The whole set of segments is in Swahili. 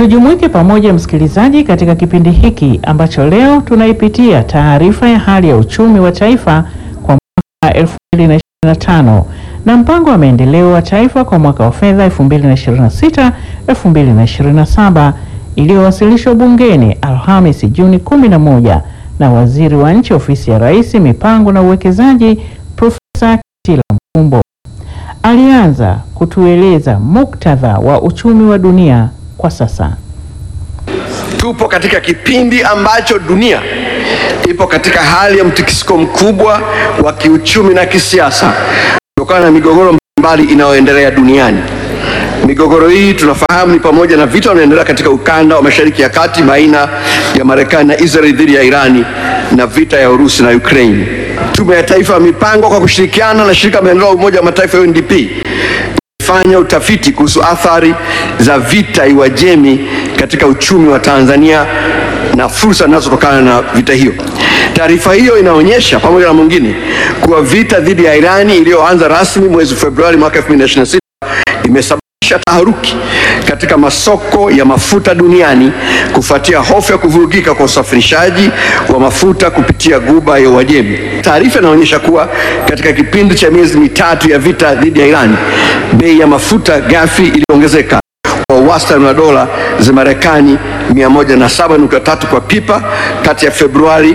Tujumuike pamoja msikilizaji, katika kipindi hiki ambacho leo tunaipitia taarifa ya hali ya uchumi wa taifa kwa mwaka 2025 na mpango wa maendeleo wa taifa kwa mwaka wa fedha 2026 2027 iliyowasilishwa bungeni Alhamisi Juni 11 na Waziri wa Nchi Ofisi ya Rais, Mipango na Uwekezaji, Profesa Kitila Mkumbo. Alianza kutueleza muktadha wa uchumi wa dunia kwa sasa. Tupo katika kipindi ambacho dunia ipo katika hali ya mtikisiko mkubwa wa kiuchumi na kisiasa kutokana na migogoro mbalimbali inayoendelea duniani. Migogoro hii tunafahamu ni pamoja na vita vinaendelea katika ukanda wa Mashariki ya Kati baina ya Marekani na Israeli dhidi ya Irani na vita ya Urusi na Ukraine. Tume ya Taifa ya Mipango kwa kushirikiana na shirika la maendeleo ya Umoja wa Mataifa UNDP fanya utafiti kuhusu athari za vita Iwajemi katika uchumi wa Tanzania na fursa zinazotokana na vita hiyo. Taarifa hiyo inaonyesha pamoja na mwingine kuwa vita dhidi ya Irani iliyoanza rasmi mwezi Februari mwaka 2026 imesababisha taharuki katika masoko ya mafuta duniani kufuatia hofu ya kuvurugika kwa usafirishaji wa mafuta kupitia Ghuba ya Uajemi. Taarifa inaonyesha kuwa katika kipindi cha miezi mitatu ya vita dhidi ya Irani, bei ya mafuta ghafi iliongezeka kwa wastani wa dola za Marekani 107.3 kwa pipa kati ya Februari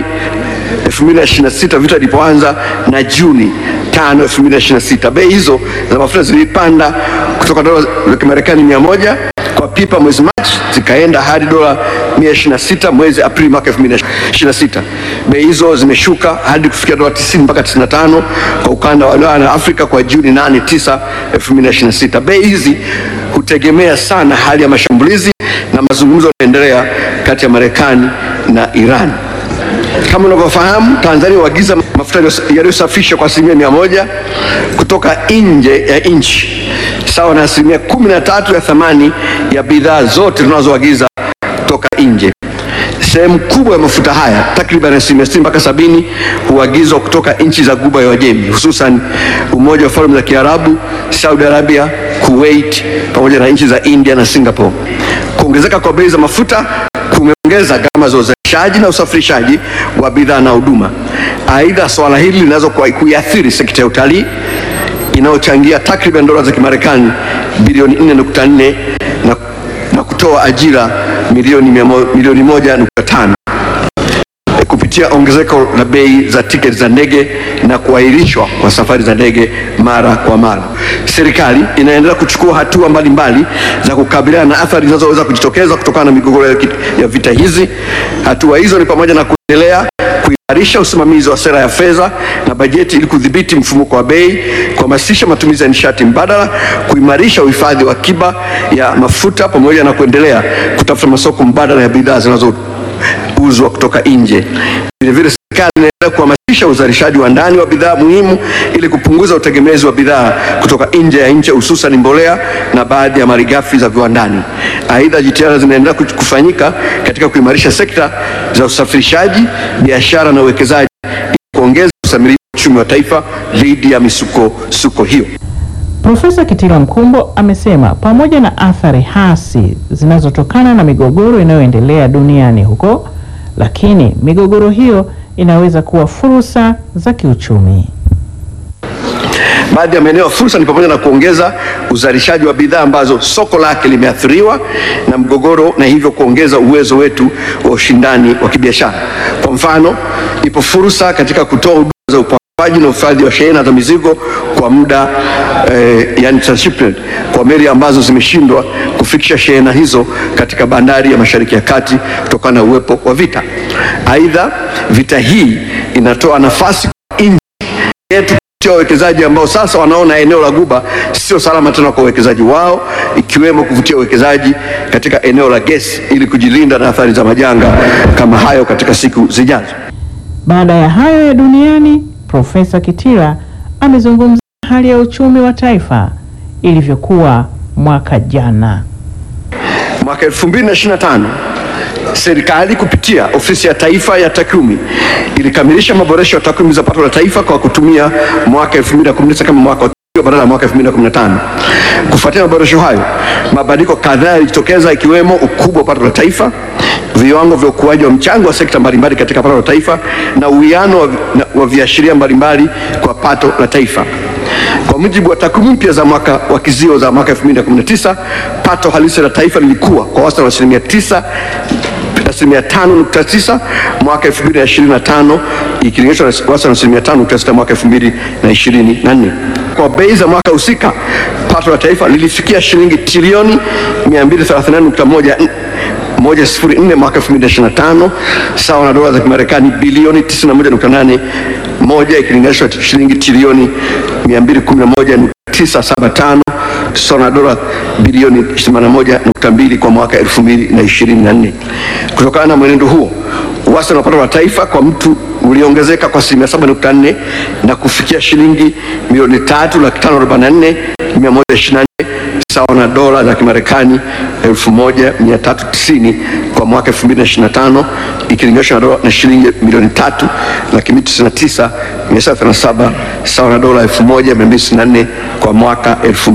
2026 vita ilipoanza na Juni 5, 2026. Bei hizo za mafuta zilipanda kutoka dola za Kimarekani 100 kwa pipa mwezi Machi zikaenda hadi dola 126 mwezi Aprili mwaka 2026. Bei hizo zimeshuka hadi kufikia dola 90 mpaka 95 kwa ukanda wa Ulaya na Afrika kwa Juni 8, 9, 2026. Bei hizi hutegemea sana hali ya mashambulizi na mazungumzo yanaendelea kati ya Marekani na Iran. Kama unavyofahamu, Tanzania huagiza mafuta yaliyosafishwa kwa asilimia mia moja kutoka nje ya nchi sawa na asilimia kumi na tatu ya thamani ya bidhaa zote tunazoagiza kutoka nje. Sehemu kubwa ya mafuta haya takriban asilimia sitini mpaka sabini huagizwa kutoka nchi za Ghuba ya Uajemi, hususan Umoja wa Falme za Kiarabu, Saudi Arabia, Kuwait pamoja na nchi za India na Singapore. Kuongezeka kwa bei za mafuta kumeongeza gharama za uzalishaji na usafirishaji wa bidhaa na huduma. Aidha, swala hili linaweza kuiathiri sekta ya utalii inayochangia takriban dola za Kimarekani bilioni 4.4 na, na kutoa ajira milioni, milioni 1.5 kupitia ongezeko la bei za tiketi za ndege na kuahirishwa kwa safari za ndege mara kwa mara. Serikali inaendelea kuchukua hatua mbalimbali za kukabiliana na athari zinazoweza kujitokeza kutokana na migogoro ya vita hizi. Hatua hizo ni pamoja na kuendelea kuimarisha usimamizi wa sera ya fedha na bajeti ili kudhibiti mfumuko wa bei, kuhamasisha matumizi ya nishati mbadala, kuimarisha uhifadhi wa akiba ya mafuta pamoja na kuendelea kutafuta masoko mbadala ya bidhaa zinazouzwa kutoka nje. Vilevile, serikali inaendelea kuhamasisha uzalishaji wa ndani wa bidhaa muhimu ili kupunguza utegemezi wa bidhaa kutoka nje ya nchi, hususan mbolea na baadhi ya malighafi za viwandani. Aidha, jitihada zinaendelea kufanyika katika kuimarisha sekta za usafirishaji, biashara na uwekezaji ili kuongeza usamirivu wa uchumi wa taifa dhidi ya misukosuko hiyo. Profesa Kitila Mkumbo amesema pamoja na athari hasi zinazotokana na migogoro inayoendelea duniani huko, lakini migogoro hiyo inaweza kuwa fursa za kiuchumi. Baadhi ya maeneo ya fursa ni pamoja na kuongeza uzalishaji wa bidhaa ambazo soko lake limeathiriwa na mgogoro na hivyo kuongeza uwezo wetu wa ushindani wa kibiashara. Kwa mfano, ipo fursa katika kutoa huduma za upakuaji na uhifadhi wa shehena za mizigo kwa muda eh, yani transshipment kwa meli ambazo zimeshindwa kufikisha shehena hizo katika bandari ya Mashariki ya Kati kutokana na uwepo wa vita. Aidha, vita hii inatoa nafasi kwa nchi yetu wawekezaji ambao sasa wanaona eneo la Ghuba sio salama tena kwa uwekezaji wao, ikiwemo kuvutia uwekezaji katika eneo la gesi ili kujilinda na athari za majanga kama hayo katika siku zijazo. Baada ya hayo ya duniani, Profesa Kitila amezungumzia hali ya uchumi wa taifa ilivyokuwa mwaka jana. Mwaka 2025 serikali kupitia Ofisi ya Taifa ya Takwimu ilikamilisha maboresho ya takwimu za pato la taifa kwa kutumia mwaka 2019 kama mwaka wa badala ya mwaka 2015. Kufuatia maboresho hayo, mabadiliko kadhaa yalijitokeza ikiwemo ukubwa wa pato la taifa, viwango vya ukuaji wa mchango wa sekta mbalimbali katika pato la taifa na uwiano wa, na- wa viashiria mbalimbali kwa pato la taifa. Kwa mujibu wa takwimu mpya za mwaka wa kizio za mwaka 2019, pato halisi la taifa lilikuwa kwa wastani wa asilimia 9 asilimia 5.9 mwaka 2025 ikilinganishwa na wastani wa asilimia 5.6 mwaka 2024. Kwa bei za mwaka husika, pato la taifa lilifikia shilingi trilioni 234.1 moja sifuri nne mwaka 2025 sawa na dola za Kimarekani bilioni 91.8 moja ikilinganishwa na shilingi trilioni 211.975 sawa na dola bilioni 81.2 kwa mwaka 2024. Kutokana na mwenendo huo, wastani wa pato la taifa kwa mtu uliongezeka kwa asilimia 7.4 na kufikia shilingi milioni 3 laki tano arobaini na nne mia moja ishirini na nne sawa na dola za Kimarekani 1390 kwa mwaka 2025 ikilinganishwa na dola na shilingi milioni tatu laki mbili tisini na tisa mia saba thelathini na saba sawa na dola 1264 kwa mwaka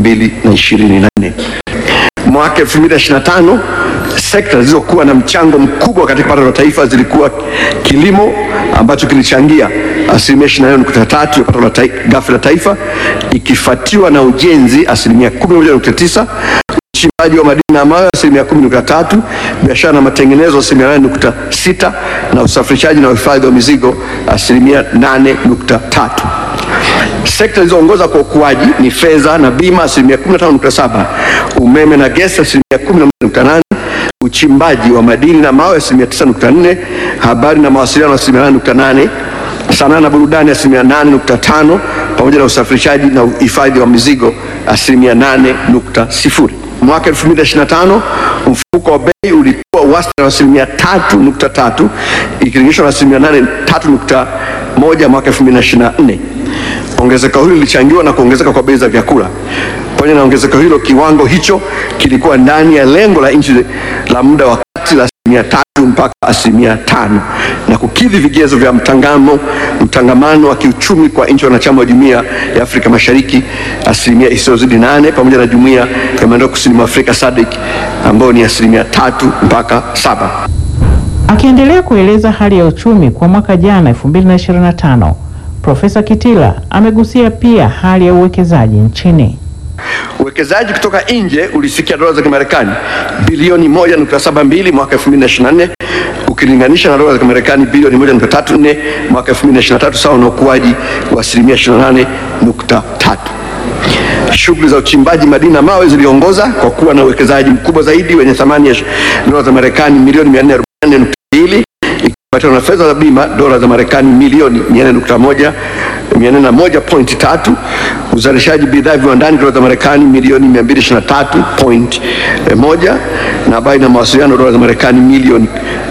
2024. Mwaka 2025 sekta zilizokuwa na mchango mkubwa katika pato la taifa zilikuwa kilimo ambacho kilichangia asilimia 24.3 ya pato la tai- ghafi la taifa ikifuatiwa na ujenzi asilimia 11.9 uchimbaji wa madini na mawe asilimia 10.3, biashara na matengenezo asilimia 8.6 na usafirishaji na uhifadhi wa mizigo asilimia 8.3. Sekta zilizoongoza kwa ukuaji ni fedha na bima asilimia 15.7, umeme na gesi asilimia 11.8, uchimbaji wa madini na mawe asilimia 9.4, habari na mawasiliano asilimia 8.8, sanaa na burudani asilimia 8.5, pamoja na usafirishaji na uhifadhi wa mizigo asilimia 8.0. Mwaka 2025 mfuko wa bei ulikuwa wastani wa asilimia 3.3 ikilinganishwa na asilimia 3.1 mwaka 2024. Ongezeko hilo lilichangiwa na kuongezeka kwa bei za vyakula. Pamoja na ongezeko hilo, kiwango hicho kilikuwa ndani ya lengo la nchi la muda wa kati la asilimia tatu mpaka asilimia tano na kukidhi vigezo vya mtangamo mtangamano wa kiuchumi kwa nchi wanachama wa Jumuiya ya Afrika Mashariki asilimia isiyozidi nane pamoja na Jumuiya ya Maendeleo Kusini mwa Afrika SADC ambayo ni asilimia tatu mpaka saba. Akiendelea kueleza hali ya uchumi kwa mwaka jana 2025, Profesa Kitila amegusia pia hali ya uwekezaji nchini. Uwekezaji kutoka nje ulifikia dola za Kimarekani bilioni 1.72 mwaka 2024 ukilinganisha na dola za Kimarekani bilioni 1.34 mwaka 2023 sawa na ukuaji wa asilimia 28.3. Shughuli za uchimbaji madini na mawe ziliongoza kwa kuwa na uwekezaji mkubwa zaidi wenye thamani ya dola za Marekani milioni 444.2 ikifuatiwa na fedha za bima dola za Marekani milioni 400.1 401.3, uzalishaji bidhaa viwandani dola za Marekani milioni 223.1 na habari na mawasiliano dola za Marekani milioni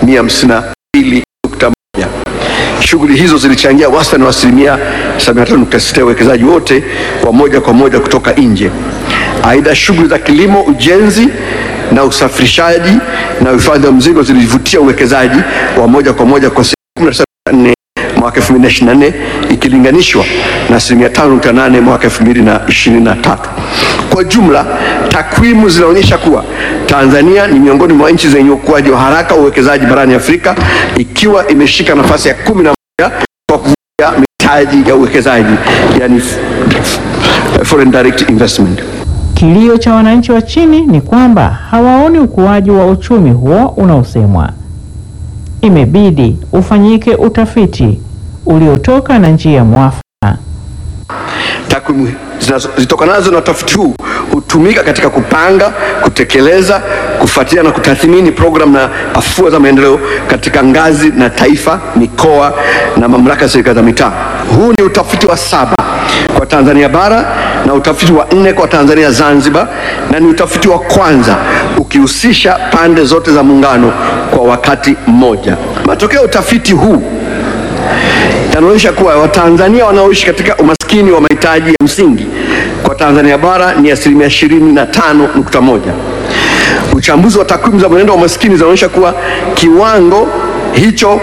152.1. Shughuli hizo zilichangia wastani wa asilimia 73.6 ya uwekezaji wote wa moja kwa moja kutoka nje. Aidha, shughuli za kilimo, ujenzi na usafirishaji na uhifadhi wa mzigo zilivutia uwekezaji wa moja kwa moja kwa asilimia 17.4 mwaka 2024 ikilinganishwa na asilimia 5.8 mwaka 2023. Kwa jumla, takwimu zinaonyesha kuwa Tanzania ni miongoni mwa nchi zenye ukuaji wa haraka wa uwekezaji barani Afrika ikiwa imeshika nafasi ya 11 kwa kuvutia mitaji ya uwekezaji yani f- f- foreign direct investment. Kilio cha wananchi wa chini ni kwamba hawaoni ukuaji wa uchumi huo unaosemwa. Imebidi ufanyike utafiti uliotoka na njia mwafaka. Takwimu zinazo- zitokanazo na utafiti huu hutumika katika kupanga, kutekeleza, kufuatilia na kutathmini programu na afua za maendeleo katika ngazi na taifa, mikoa na mamlaka ya serikali za mitaa. Huu ni utafiti wa saba kwa Tanzania bara na utafiti wa nne kwa Tanzania Zanzibar, na ni utafiti wa kwanza ukihusisha pande zote za muungano kwa wakati mmoja. Matokeo ya utafiti huu yanaonyesha kuwa Watanzania wanaoishi katika umaskini wa mahitaji ya msingi kwa Tanzania bara ni asilimia 25.1. Uchambuzi wa takwimu za mwenendo wa umaskini zinaonyesha kuwa kiwango hicho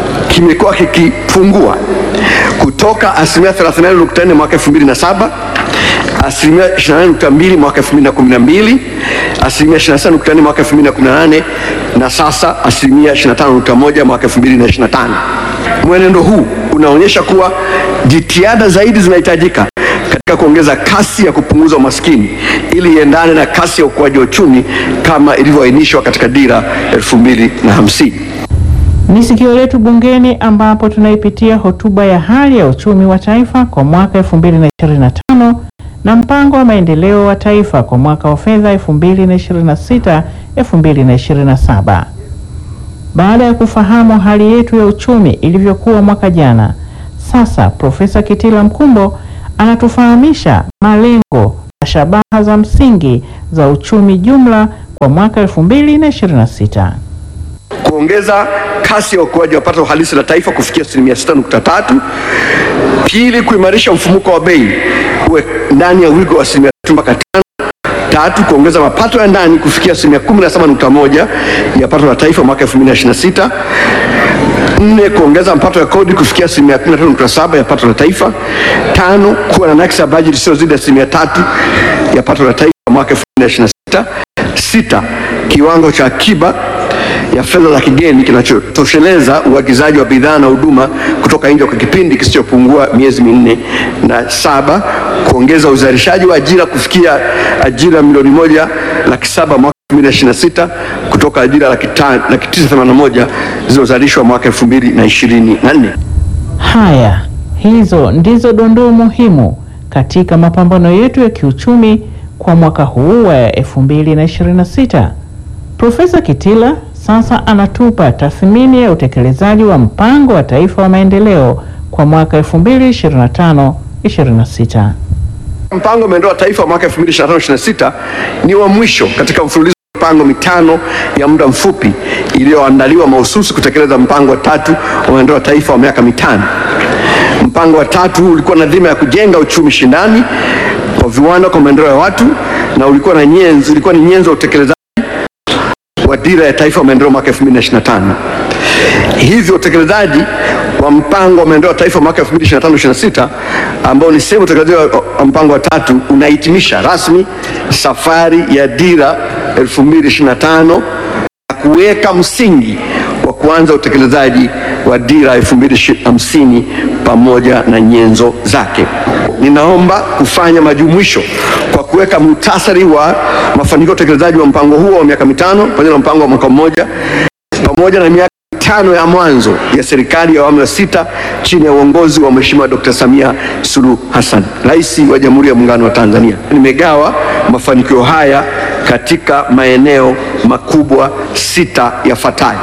kimekuwa kikipungua kutoka asilimia 34.4 mwaka 2007 asilimia 28.2 mwaka 2012, asilimia 27.4 mwaka 2018 na sasa asilimia 25.1 mwaka 2025. Mwenendo huu unaonyesha kuwa jitihada zaidi zinahitajika katika kuongeza kasi ya kupunguza umaskini ili iendane na kasi ya ukuaji wa uchumi kama ilivyoainishwa katika dira 2050. Ni sikio letu bungeni ambapo tunaipitia hotuba ya hali ya uchumi wa taifa kwa mwaka 2025 na mpango wa maendeleo wa taifa kwa mwaka wa fedha 2026 2027. Baada ya kufahamu hali yetu ya uchumi ilivyokuwa mwaka jana, sasa Profesa Kitila Mkumbo anatufahamisha malengo na shabaha za msingi za uchumi jumla kwa mwaka 2026. Kuongeza kasi ya ukuaji wa pato halisi la taifa kufikia asilimia 6.3. Pili, kuimarisha mfumuko wa bei uwe ndani ya wigo wa asilimia 3 mpaka 5. Tatu, kuongeza mapato ya ndani kufikia asilimia 17.1 ya pato la taifa mwaka 2026. Nne, kuongeza mapato ya kodi kufikia asilimia 15.7 ya pato la taifa. Tano, kuwa na nakisi ya bajeti isiyozidi asilimia tatu ya pato la taifa mwaka 2026. Sita, kiwango cha akiba ya fedha za kigeni kinachotosheleza uagizaji wa bidhaa na huduma kutoka nje kwa kipindi kisichopungua miezi minne. Na saba, kuongeza uzalishaji wa ajira kufikia ajira milioni moja laki saba mwaka 2026 kutoka ajira laki ta- laki tisa themanini na moja zilizozalishwa mwaka 2024. Haya, hizo ndizo dondoo muhimu katika mapambano yetu ya kiuchumi kwa mwaka huu wa 2026. Profesa Kitila sasa anatupa tathmini ya utekelezaji wa mpango wa taifa wa maendeleo kwa mwaka 2025-26. Mpango wa maendeleo wa taifa wa mwaka 2025-26 ni wa mwisho katika mfululizo wa mipango mitano ya muda mfupi iliyoandaliwa mahususi kutekeleza mpango wa tatu wa maendeleo wa taifa wa miaka mitano. Mpango wa tatu huu ulikuwa na dhima ya kujenga uchumi shindani kwa viwanda kwa maendeleo ya watu na ulikuwa na nyenzo, ulikuwa ni nyenzo ya utekelezaji wa dira ya taifa ya maendeleo mwaka 2025. Hivyo utekelezaji wa mpango wa maendeleo ya taifa mwaka 2025-26 ambao ni sehemu ya utekelezaji wa mpango wa tatu unahitimisha rasmi safari ya dira 2025 na kuweka msingi wa kuanza utekelezaji wa dira 2050 pamoja na nyenzo zake. Ninaomba kufanya majumuisho kwa kuweka muhtasari wa mafanikio ya utekelezaji wa mpango huo wa miaka mitano pamoja na mpango wa mwaka mmoja pamoja na miaka mitano ya mwanzo ya serikali ya awamu ya sita chini ya uongozi wa Mheshimiwa Dr. Samia Suluhu Hassan, Rais wa Jamhuri ya Muungano wa Tanzania. Nimegawa mafanikio haya katika maeneo makubwa sita yafuatayo.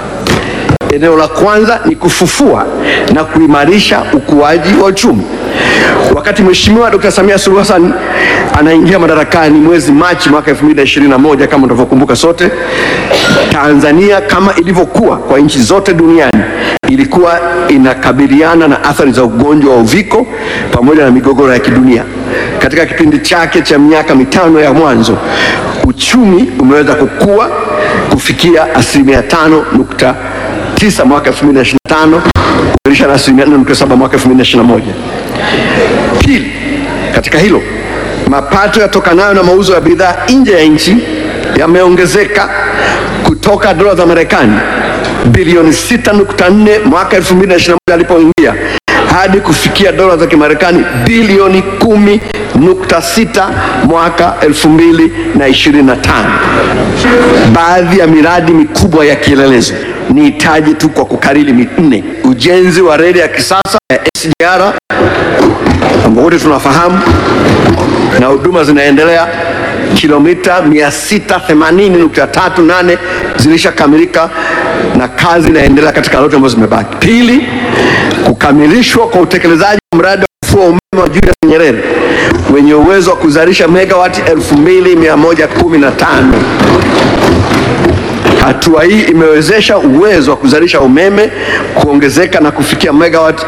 Eneo la kwanza ni kufufua na kuimarisha ukuaji wa uchumi. Wakati Mheshimiwa Dr. Samia Suluhu Hassan anaingia madarakani mwezi Machi mwaka 2021, kama tunavyokumbuka sote, Tanzania kama ilivyokuwa kwa nchi zote duniani ilikuwa inakabiliana na athari za ugonjwa wa uviko pamoja na migogoro ya kidunia. Katika kipindi chake cha miaka mitano ya mwanzo, uchumi umeweza kukua kufikia asilimia tano nukta tisa mwaka 2025 kuimarisha na asilimia 4.7 mwaka 2021. Pili, katika hilo mapato yatokanayo na mauzo ya bidhaa nje ya nchi yameongezeka kutoka dola za Marekani bilioni 6.4 mwaka 2021 alipoingia hadi kufikia dola za Kimarekani bilioni 10.6 mwaka 2025. Baadhi ya miradi mikubwa ya kielelezo ni hitaji tu kwa kukariri minne: ujenzi wa reli ya kisasa ya SGR ambao wote tunafahamu na huduma zinaendelea. Kilomita 680.38 zilishakamilika na kazi inaendelea katika lote ambazo zimebaki. Pili, kukamilishwa kwa utekelezaji wa mradi wa ufuo wa umeme wa Julius Nyerere wenye uwezo wa kuzalisha megawati 2115. Hatua hii imewezesha uwezo wa kuzalisha umeme kuongezeka na kufikia megawati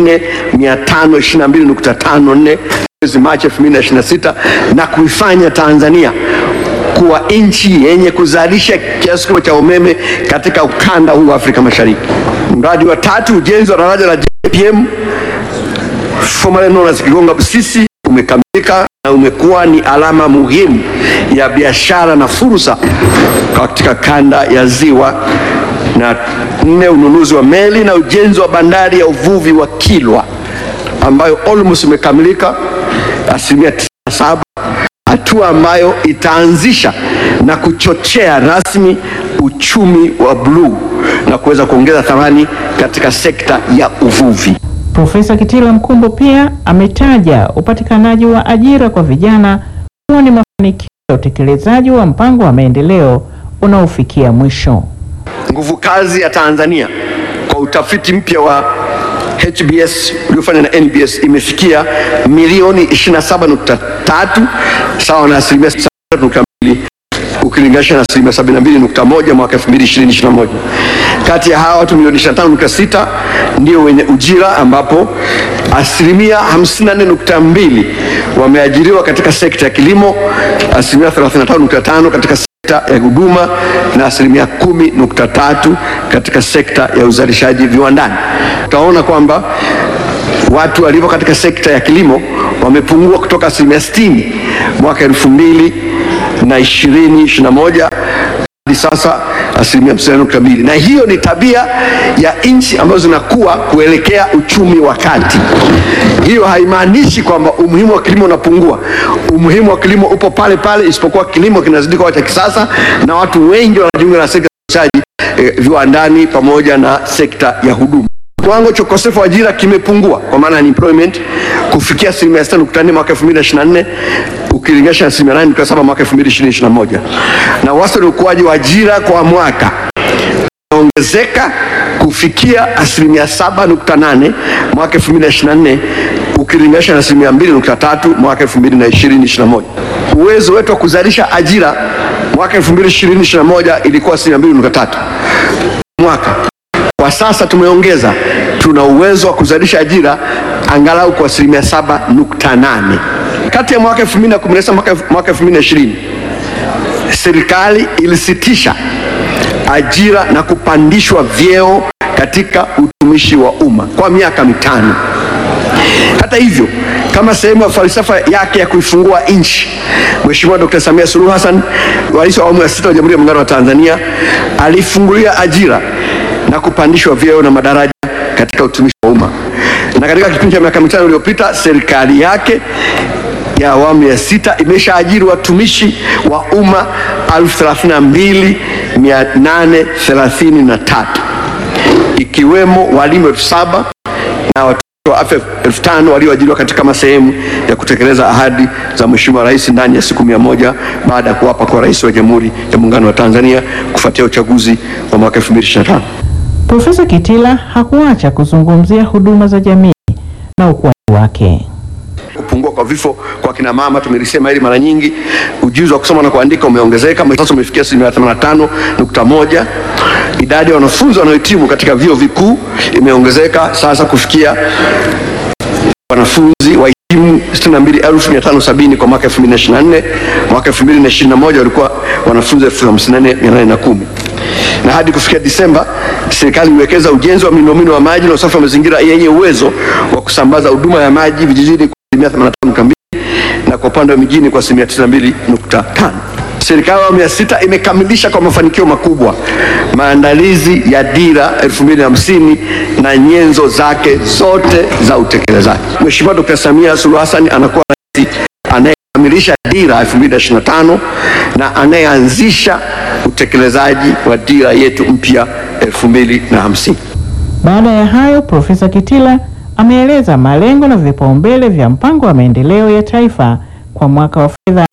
4522.54 mwezi Machi 2026 na kuifanya Tanzania kuwa nchi yenye kuzalisha kiasi kikubwa cha umeme katika ukanda huu wa Afrika Mashariki. Mradi wa tatu, ujenzi wa daraja la JPM formerly known as Kigonga Busisi umekamilika na umekuwa ni alama muhimu ya biashara na fursa katika kanda ya Ziwa. Na nne, ununuzi wa meli na ujenzi wa bandari ya uvuvi wa Kilwa ambayo almost imekamilika asilimia 97, hatua ambayo itaanzisha na kuchochea rasmi uchumi wa bluu na kuweza kuongeza thamani katika sekta ya uvuvi. Profesa Kitila Mkumbo pia ametaja upatikanaji wa ajira kwa vijana kuwa ni mafanikio ya utekelezaji wa mpango wa maendeleo unaofikia mwisho. Nguvu kazi ya Tanzania kwa utafiti mpya wa HBS uliofanywa na NBS imefikia milioni 27.3 sawa na asilimia 7.2 ukilinganisha na asilimia 72.1 mwaka 2020-2021. Kati ya hawa watu milioni 25.6 ndio wenye ujira ambapo asilimia 54.2 wameajiriwa katika sekta ya kilimo, asilimia 35.5 katika sekta ya huduma na asilimia 10.3 katika sekta ya uzalishaji viwandani. Utaona kwamba watu walio katika sekta ya kilimo wamepungua kutoka asilimia 60 mwaka elfu mbili na ishirini ishirini na moja hadi sasa asilimia hamsini nukta mbili na hiyo ni tabia ya nchi ambazo zinakuwa kuelekea uchumi wa kati. Hiyo haimaanishi kwamba umuhimu wa kilimo unapungua. Umuhimu wa kilimo upo pale pale, isipokuwa kilimo kinazidi kuwa cha kisasa na watu wengi wanajiunga na sekta ya uzalishaji eh, viwandani pamoja na sekta ya huduma. Kiwango cha ukosefu wa ajira kimepungua kwa maana ya unemployment kufikia asilimia 6.4 mwaka 2024 ukilinganisha na asilimia 8.7 mwaka 2020-2021 na wastani ukuaji wa ajira kwa mwaka unaongezeka kufikia asilimia 7.8 mwaka 2024 ukilinganisha na asilimia 2.3 mwaka 2020-2021. Uwezo wetu wa kuzalisha ajira mwaka 2020-2021 ilikuwa asilimia 2.3 mwaka kwa sasa tumeongeza, tuna uwezo wa kuzalisha ajira angalau kwa asilimia 7.8. Kati ya mwaka 2019 mwaka mwaka 2020 serikali ilisitisha ajira na kupandishwa vyeo katika utumishi wa umma kwa miaka mitano. Hata hivyo, kama sehemu ya falsafa yake ya kuifungua nchi, Mheshimiwa Dr. Samia Suluhu Hassan, Rais wa awamu ya sita wa Jamhuri ya Muungano wa Tanzania, alifungulia ajira na kupandishwa vyeo na madaraja katika utumishi wa umma. Na katika kipindi cha miaka mitano iliyopita, serikali yake ya awamu ya sita imeshaajiri watumishi wa umma 32833 ikiwemo walimu elfu saba na watumishi wa afya elfu tano walioajiriwa katika kama sehemu ya kutekeleza ahadi za Mheshimiwa Rais ndani ya siku mia moja baada ya kuwapa kwa Rais wa Jamhuri ya Muungano wa Tanzania kufuatia uchaguzi wa mwaka 2025. Profesa Kitila hakuacha kuzungumzia huduma za jamii na ukuaji wake. Kupungua kwa vifo kwa kina mama, tumelisema hili mara nyingi. Ujuzi wa kusoma na kuandika umeongezeka, sasa umefikia asilimia 85.1. Idadi ya wanafunzi wanaohitimu katika vyuo vikuu imeongezeka sasa kufikia wanafunzi wahitimu 62570 kwa mwaka 2024. Mwaka 2021 walikuwa wanafunzi 54810 na hadi kufikia Disemba serikali iliwekeza ujenzi wa miundombinu wa maji na usafi wa mazingira yenye uwezo wa kusambaza huduma ya maji vijijini kwa asilimia 85.2 na kwa upande wa mijini kwa asilimia 92.5. Serikali ya awamu ya sita imekamilisha kwa mafanikio makubwa maandalizi ya dira 2050 na nyenzo zake zote za utekelezaji. Mheshimiwa Dr. Samia Suluhu Hassan anakuwa rais anayekamilisha dira 2025 na anayeanzisha utekelezaji wa dira yetu mpya 2050. Baada ya hayo, Profesa Kitila ameeleza malengo na vipaumbele vya mpango wa maendeleo ya taifa kwa mwaka wa fedha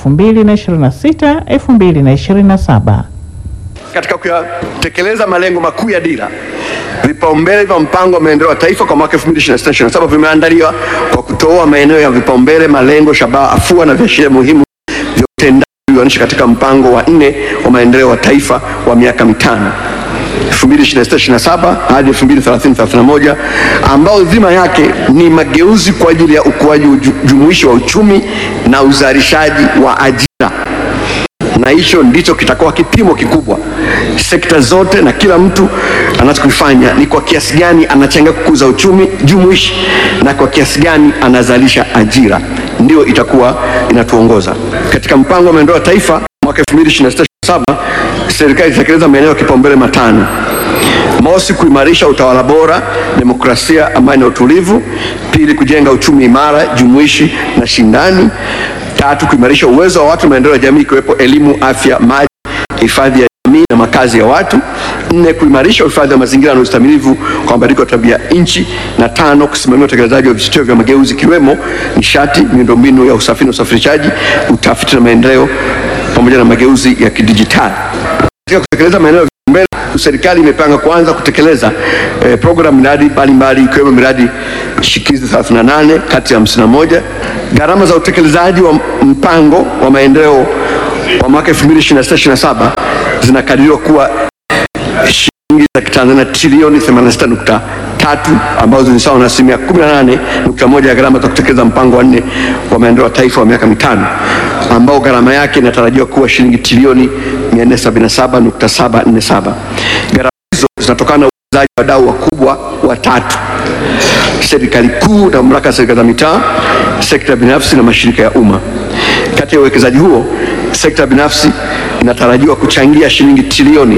2026 2027. Katika kuyatekeleza malengo makuu ya dira, vipaumbele vya mpango wa maendeleo ya taifa kwa mwaka 2026-2027 vimeandaliwa kwa kutoa maeneo ya vipaumbele, malengo, shabaha, afua na viashiria muhimu vya utendaji ulioainishwa katika mpango wa nne wa maendeleo wa taifa wa miaka mitano 2026-2027 hadi 2030-2031 ambao dhima yake ni mageuzi kwa ajili ya ukuaji uju- jumuishi wa uchumi na uzalishaji wa ajira na hicho ndicho kitakuwa kipimo kikubwa. Sekta zote na kila mtu anachokifanya ni kwa kiasi gani anachangia kukuza uchumi jumuishi na kwa kiasi gani anazalisha ajira ndio itakuwa inatuongoza katika mpango wa maendeleo ya taifa mwaka 2026 serikali itatekeleza maeneo ya kipaumbele matano. Mosi, kuimarisha utawala bora, demokrasia, amani na utulivu. Pili, kujenga uchumi imara, jumuishi na shindani. Tatu, kuimarisha uwezo wa watu na maendeleo ya jamii ikiwepo elimu, afya, maji, hifadhi ya jamii na makazi ya watu. Nne, kuimarisha uhifadhi wa mazingira na ustahimilivu kwa mabadiliko ya tabia nchi. Na tano, kusimamia utekelezaji wa vichocheo vya mageuzi ikiwemo nishati, miundombinu ya usafiri na usafirishaji, utafiti na maendeleo pamoja na mageuzi ya kidijitali. Katika kutekeleza maeneo ya vipaumbele, serikali imepanga kuanza kutekeleza eh, programu miradi mbalimbali ikiwemo miradi shikizi 38 kati ya 51. Gharama za utekelezaji wa mpango wa maendeleo wa mwaka 2026/27 zinakadiriwa kuwa shilingi za Kitanzania trilioni 86.3 ambazo ni sawa na asilimia 18.1 ya gharama za kutekeleza mpango wa nne wa maendeleo ya taifa wa miaka mitano ambao gharama yake inatarajiwa kuwa shilingi trilioni 477.747. Gharama hizo zinatokana na uwekezaji wa wadau wakubwa watatu: serikali kuu na mamlaka ya serikali za mitaa, sekta binafsi na mashirika ya umma. Kati ya uwekezaji huo, sekta binafsi inatarajiwa kuchangia shilingi trilioni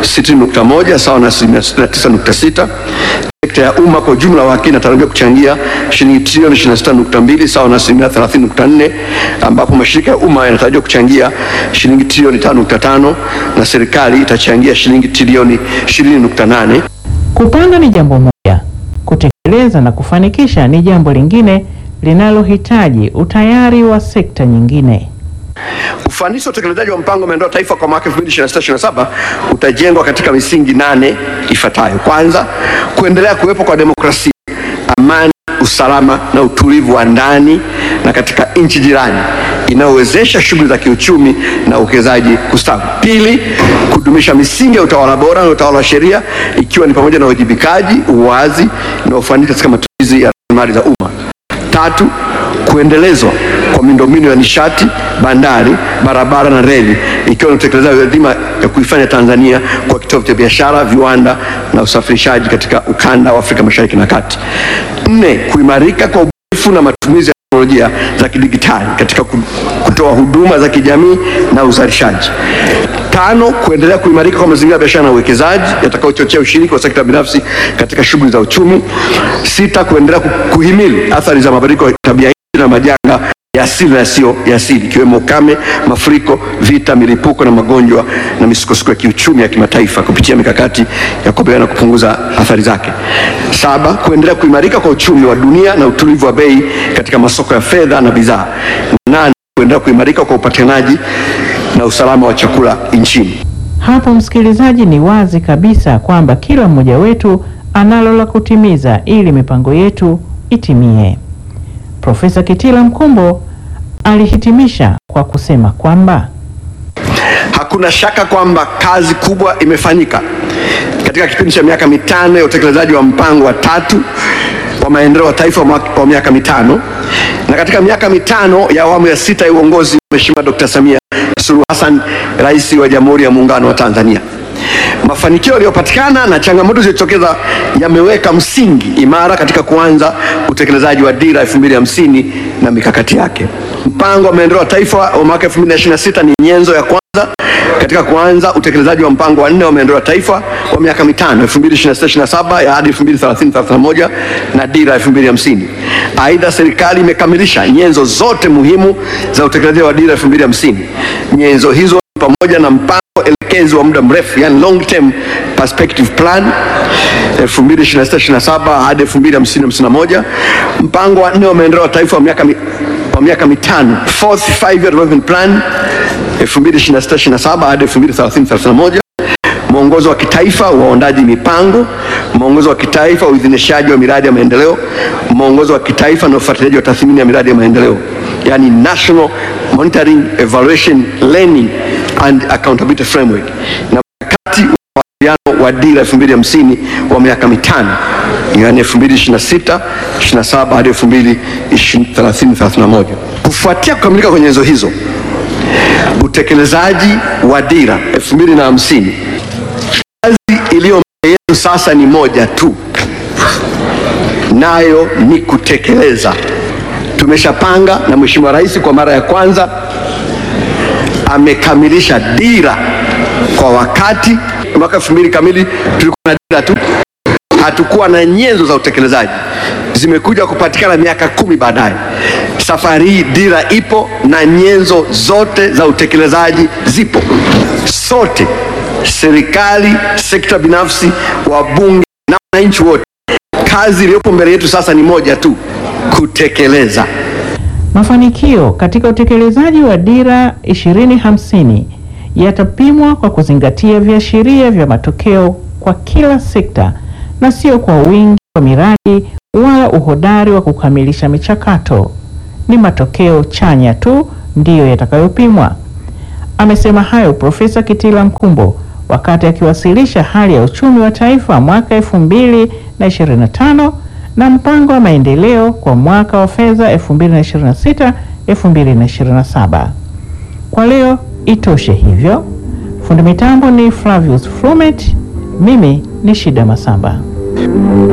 60.1 sawa na asilimia 69.6. Sekta ya umma kwa ujumla wake inatarajiwa kuchangia shilingi trilioni 26.2 sawa na asilimia 30.4, ambapo mashirika ya umma yanatarajiwa kuchangia shilingi trilioni 5.5 na serikali itachangia shilingi trilioni 20.8. Kupanga ni jambo moja, kutekeleza na kufanikisha ni jambo lingine linalohitaji utayari wa sekta nyingine. Ufanisi wa utekelezaji wa mpango wa maendeleo ya taifa kwa mwaka 2026/27 utajengwa katika misingi nane ifuatayo. Kwanza, kuendelea kuwepo kwa demokrasia, amani, usalama na utulivu wa ndani na katika nchi jirani inayowezesha shughuli za kiuchumi na uwekezaji kustawi. Pili, kudumisha misingi ya utawala bora na utawala wa sheria ikiwa ni pamoja na uwajibikaji, uwazi na ufanisi katika matumizi ya rasilimali za umma. Tatu, kuendelezwa kwa miundombinu ya nishati, bandari, barabara na reli ikiwa ni utekelezaji wa dhima ya kuifanya Tanzania kwa kitovu cha biashara, viwanda na usafirishaji katika ukanda wa Afrika Mashariki na Kati. Nne, kuimarika kwa ubunifu na matumizi ya teknolojia za kidigitali katika kutoa huduma za kijamii na uzalishaji. Tano, kuendelea kuimarika kwa mazingira ya biashara na uwekezaji yatakayochochea ushiriki wa sekta binafsi katika shughuli za uchumi. Sita, kuendelea kuhimili athari za mabadiliko ya tabia nchi na majanga ya asili na yasiyo ya asili ikiwemo ukame, mafuriko, vita, milipuko na magonjwa na misukosuko ya kiuchumi ya kimataifa kupitia mikakati ya kukabiliana na kupunguza athari zake. Saba, kuendelea kuimarika kwa uchumi wa dunia na utulivu wa bei katika masoko ya fedha na bidhaa. Nane, kuendelea kuimarika kwa upatikanaji na usalama wa chakula nchini. Hapo msikilizaji, ni wazi kabisa kwamba kila mmoja wetu analo la kutimiza ili mipango yetu itimie. Profesa Kitila Mkumbo alihitimisha kwa kusema kwamba Hakuna shaka kwamba kazi kubwa imefanyika katika kipindi cha miaka mitano ya utekelezaji wa mpango wa tatu wa maendeleo ya taifa wa miaka mitano na katika miaka mitano ya awamu ya sita ya uongozi wa Mheshimiwa Dr. Samia Suluhu Hassan, Rais wa Jamhuri ya Muungano wa Tanzania. Mafanikio yaliyopatikana na changamoto zilizotokeza yameweka msingi imara katika kuanza utekelezaji wa dira 2050 na mikakati yake. Mpango wa maendeleo ya taifa wa mwaka 2026 ni nyenzo ya kwanza katika kuanza utekelezaji wa mpango wa nne wa maendeleo ya taifa wa miaka mitano 2026/27 ya hadi 2030-31 na dira 2050. Aidha, serikali imekamilisha nyenzo zote muhimu za utekelezaji wa dira 2050. Nyenzo hizo pamoja na mpango elekezi wa muda mrefu yani long term perspective plan 2026/27 hadi 2050-51, mpango wa nne wa maendeleo ya taifa wa miaka mi, wa miaka mitano fourth five year development plan 2026/27 hadi 2030-31, mwongozo wa kitaifa wa uundaji mipango, mwongozo wa kitaifa wa uidhinishaji wa miradi ya maendeleo, mwongozo wa kitaifa na ufuatiliaji wa tathmini ya miradi ya maendeleo yani National Monitoring Evaluation Learning and Accountability Framework na mkakati wa mawasiliano wa dira 2050 wa miaka mitano yani 2026 27 hadi 2030-31. Kufuatia kukamilika kwa nyenzo hizo, utekelezaji wa dira 2050, kazi iliyo mbele yetu sasa ni moja tu, nayo ni kutekeleza Tumeshapanga na Mheshimiwa Rais kwa mara ya kwanza amekamilisha dira kwa wakati. Mwaka elfu mbili kamili tulikuwa na dira tu, hatukuwa na nyenzo za utekelezaji, zimekuja kupatikana miaka kumi baadaye. Safari hii dira ipo na nyenzo zote za utekelezaji zipo. Sote, serikali, sekta binafsi, wabunge na wananchi wote, kazi iliyopo mbele yetu sasa ni moja tu, kutekeleza. Mafanikio katika utekelezaji wa dira 2050 yatapimwa kwa kuzingatia viashiria vya matokeo kwa kila sekta na sio kwa wingi wa miradi wala uhodari wa kukamilisha michakato. Ni matokeo chanya tu ndiyo yatakayopimwa. Amesema hayo Profesa Kitila Mkumbo wakati akiwasilisha hali ya uchumi wa taifa mwaka 2025 na mpango wa maendeleo kwa mwaka wa fedha 2026 2027. Kwa leo itoshe hivyo. Fundi mitambo ni Flavius Flumet, mimi ni Shida Masamba.